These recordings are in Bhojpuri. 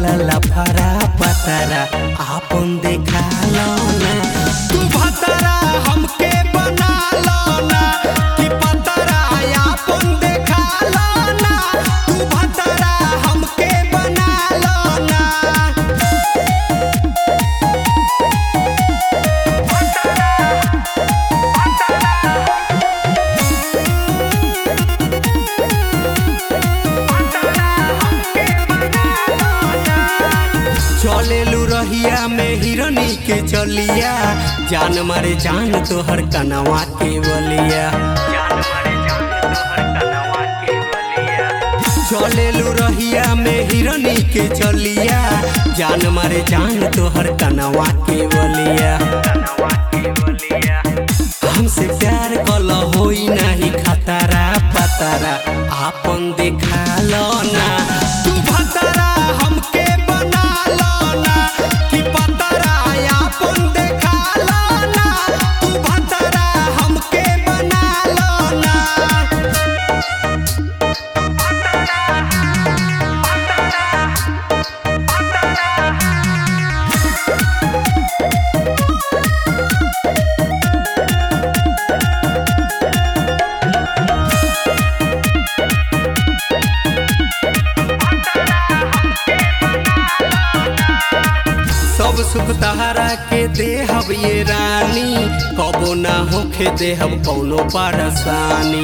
बड़ा लफरा पतरा आपन देखा लो ना तू भतरा हमके बना लो ना कि पतरा आपन देखा लो ना तू भतरा हमके बना लो ना चलेलू रहिया में हिरनी के चलिया जान मारे जान तोहर कनवा के बलिया चलेलू रहिया में हिरनी के चलिया जान मारे जान तोहर कनवा के बलिया हमसे प्यार कल होई नाही खतरा पतरा आपन देखा लो ना तू भतरा हमके बना लो ना कि पतरा आपन देखा लो ना तू भतरा हमके बना लो ना सब सुख तहरा के देहब ये रानी कबो ना होखे देहब कौनो परेशानी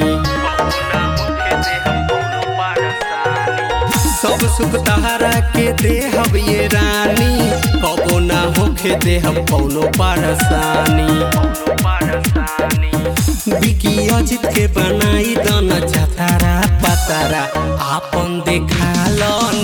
सब सुख तहरा के देहब ये रानी कबो ना होखे देहब कौनो परेशानी बिकी अजित के बनाई दन जतारा पतारा आपन देखा लो